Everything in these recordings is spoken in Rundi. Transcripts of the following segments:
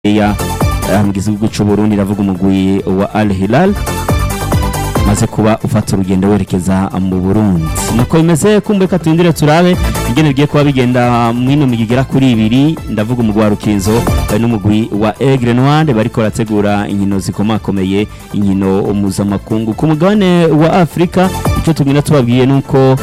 ya mu gihugu cy'u Burundi ravuga umugwi wa Al Hilal maze kuba ufata urugendo werekeza mu Burundi nuko bimeze kumbe ka turindire turabe ingene bigiye kuba bigenda mwino migigera kuri ibiri ndavuga umugwi wa Rukinzo n'umugwi wa Aigle Noir bariko barategura inkino zikomakomeye inkino mpuzamakungu ku mugabane wa Afrika icyo tugenda tubabwiye nuko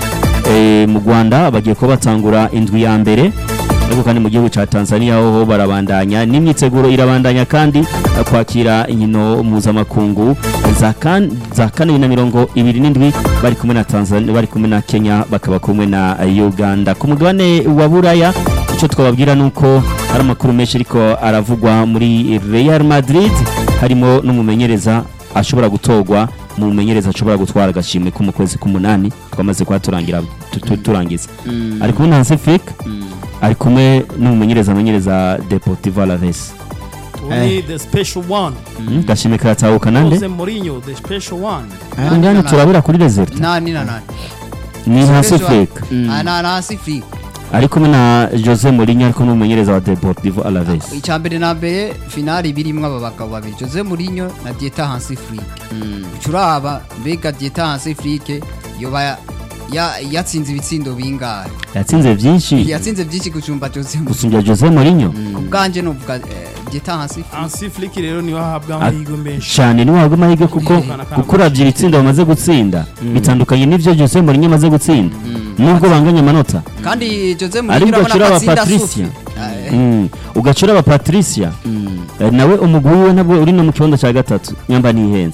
eh, mu Rwanda bagiye kuba batangura indwi ya mbere ariko kandi mu gihugu cya Tanzania ho barabandanya n'imyiteguro irabandanya kandi kwakira inkino mpuzamakungu za kan za kane na mirongo ibiri n'indwi bari kumwe na Tanzania bari kumwe na Kenya bakaba kumwe na Uganda ku mugabane wa Buraya icyo twababwira nuko hari amakuru menshi ariko aravugwa muri Real Madrid harimo n'umumenyereza ashobora gutogwa mu mumenyereza ashobora gutwara agashimwe ko mu kwezi k'umunani twamaze kuba turangira tu- tu- turangiza ari kumwe na Hansi Flick ari kumwe n'umumenyereza amenyereza Deportivo Alaves Only the special one. Mm, gashimwe karatahuka nande Jose Mourinho, the special one. ngani turabura kuri Desert nani na nani ni Hansi Special- Flick Ah, na na Sifri ari kumwe na Jose Mourinho ariko n'umumenyereza wa Deportivo Alaves icya mbere na mbere finali birimwo aba bagabo babiri Jose Mourinho na Dieta Hansi Flick curaba mbega Dieta Hansi Flick yoba ya yatsinze ibitsindo bingahe yatsinze byinshi yatsinze byinshi gucumba Jose Mourinho gusumbya Jose Mourinho ubwanje novuga eh, Dieta Hansi Flick Hansi Flick rero niwe ahabwa amahirwe menshi. cyane niwe wahabwa amahirwe kuko Yegukana kandi kuko uravye ibitsindo bamaze gutsinda bitandukanye n'ivyo Jose Mourinho amaze gutsinda nubwo banganya amanota kandi Jose Ariko Mourinho urabona ugacura ko aba atsinda Patricia. sufi Eh, Mm. ugacura aba Patricia Eh, nawe umugwi we nabwo uri no mu kibanza cya gatatu nyamba nihenze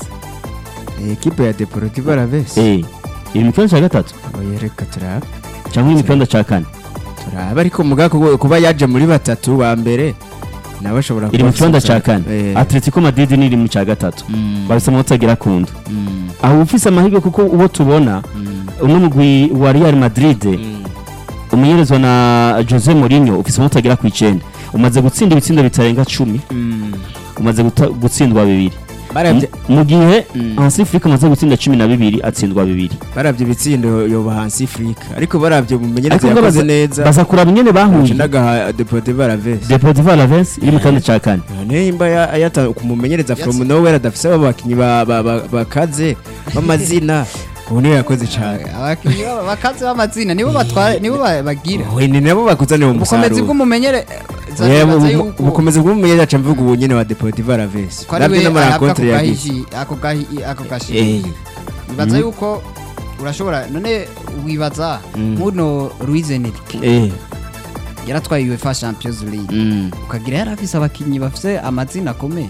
ekipe ya Deportivo Alaves eh iri mu kibanza cya gatatu oya reka turaba cyangwa iri mu kibanza cya kane turaba ariko muga kuba- kuba yaje muri batatu ba mbere nawe ashobora iri mu kuba kibanza afise- cya kane Eh, Atletico Madrid ni iri mu cya gatatu mm, bafise amanota agera ku ndwi mm, aho ufise amahirwe kuko uwo tubona mm, uno mugwi wa Real Madrid mm. umenyerezwa na Jose Mourinho ufise amanota agera ku icenda umaze gutsinda ibitsindo bitarenga cumi Mm. umaze guta- gutsindwa bibiri baravye M- mu gihe Mm. Hansi Flick amaze gutsinda cumi na bibiri atsindwa bibiri baravye ibitsindo yoba hansi Afrika ariko baravye umumenyereza Ariko ngo yakoze baza- neza baza kuraba ingene bahuye ndaga Deportivo Alaves Deportivo Alaves iri mu kibanza cya kane none imba ya- ayata kumumenyereza from nowhere adafise abakinyi ba- ba- ba- bakaze b'amazina ubu niwe yakoze cyane abakinnyi baba- bakaze b'amazina nibo batwara nibo ba- bagira we ni nabo bakuzanira ubukomezi umusaruro bw'umumenyere Yeah, zaza ubu- yuko ubukomezi bw'umumenyereza aca mvuga ubu nyene wa Deportivo Alaves ko ari we navyo no muri ahabwa ako rencontre yagize gahihi ako gahi ako Eh. gashi bibaza yuko urashobora none wibaza Mm. muno Luis Enrique Eh, yaratwaye UEFA Champions League mm. ukagira yari afise abakinnyi bafise amazina akomeye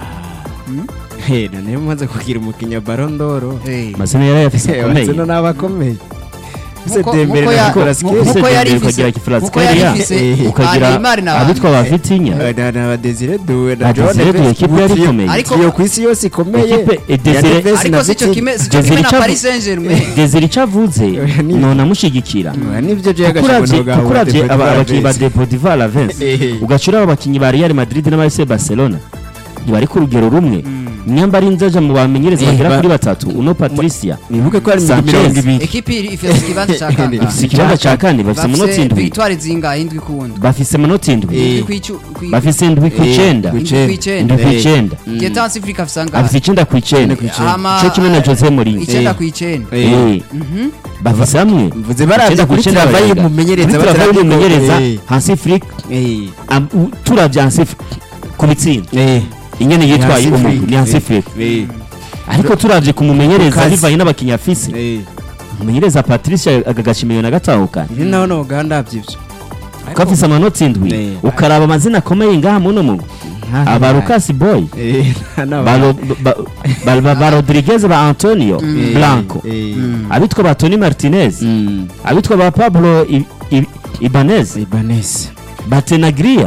Hey, none mumaze kugira umukinya Ballon d'Or amazina yari yafise akomeye bazino n'abakomeye Ese Nkuko- Dembele nkuko na ya- Nicolas nkuko- Cage Ese nkuko yari Dembele ifise ukagira Kifraz nkuko yari Keria, ifise eh, ba ukagira Neymar na abitwa ba Vitinha na na ba Desire Doué na Ba John Desire Doué, Neves ekipe yari Trio- ikomeye. Ariko- trio ku isi yose ikomeye Ekipe, eh, ya Desire- Neves na ariko sico Vitinha. kimwe sico Desire kimwe na Chavu- Paris Saint-Germain Desire icyo avuze Oya, ni- none amushyigikira Oya, nivyo je kuko uravye kuko uravye aba- abakinnyi ba Deportivo Alaves Eh. ugacura aba bakinnyi ba Real Madrid n'aba FC Barcelona ntibari ku rugero rumwe nyamba ari nzaja mu bamenyereza Eh, bagera ba- kuri batatu uno Patricia nibuke ko ari Sanchez. mirongo ibiri ekipi iri- ifise ikibanza ca kangahe bafise ikibanza cya kane bafise amanota bafise indwi victoire zingahe indwi kundi bafise amanota indwi Eh. indwi kwicu kwi- bafise indwi ku Eh, icenda ku indwi icenda. kw'icenda indwi ku Eh. icenda Dieta Hansi Flick afise angahe afise icenda ku icenda ku icenda. Hama, cyo kimwe na Jose Mourinho icenda Eh. kw'icenda Eh. Eh, Mhm. bafise hamwe mvuze baravye Icenda ku kuri icenda travayi barenga. y'umumenyereza Kuri travayi bataravuga- y'umumenyereza Eh. Hansi Flick Eh. am- u- turavye Hansi Flick ku bitsinda Eh. ingene yitwaye Hansi umugwi Flick. ni Hansi Eh. Flick Eh. ariko turavye kumumenyereza Kazi. bivanye n'abakinnyi afise Eh. umumenyereza Patricia agagashimiye na gatahukana Ibi naho no Uganda vyivyo ko afise amanota indwi Eh. ukaraba amazina akomeye ngaha muno mugwi aba Lucas Boy Eh, nta ba Ro- ba- ba- ba- ba Rodriguez ba Antonio Eh, Blanco eh. abitwa ba Tony Martinez Mm. abitwa ba Pablo I- I- Ibanez Ibanez ba Tenagria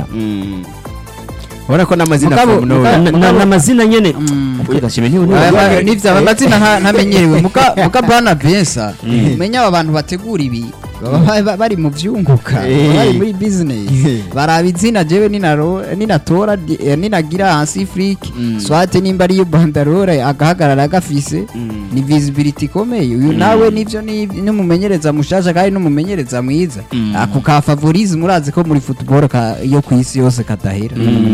Urabona ko n'amazina Mugabo- from nowhere. Na- na- n'amazina nyene Mm. Ariko gashime niwe Aya niwe ma- nivyo aba mazina nta- ntamenyerewe muka muka bana bensa menya aba bantu bategura ibi baba ba- ba- bari mu vyunguka Eh. baba bari muri business Eh. baraba izina jewe ninaro ninatora di- eh, ninagira hansi flick Mm. swate nimba ariyo bandarore agahagarara agafise Mm. ni visibility ikomeye uyu nawe nivyo ni n'umumenyereza mushasha kandi n'umumenyereza mwiza Mm. ako ka favorisme murazi ko muri football ka yo kwisi yose kadahera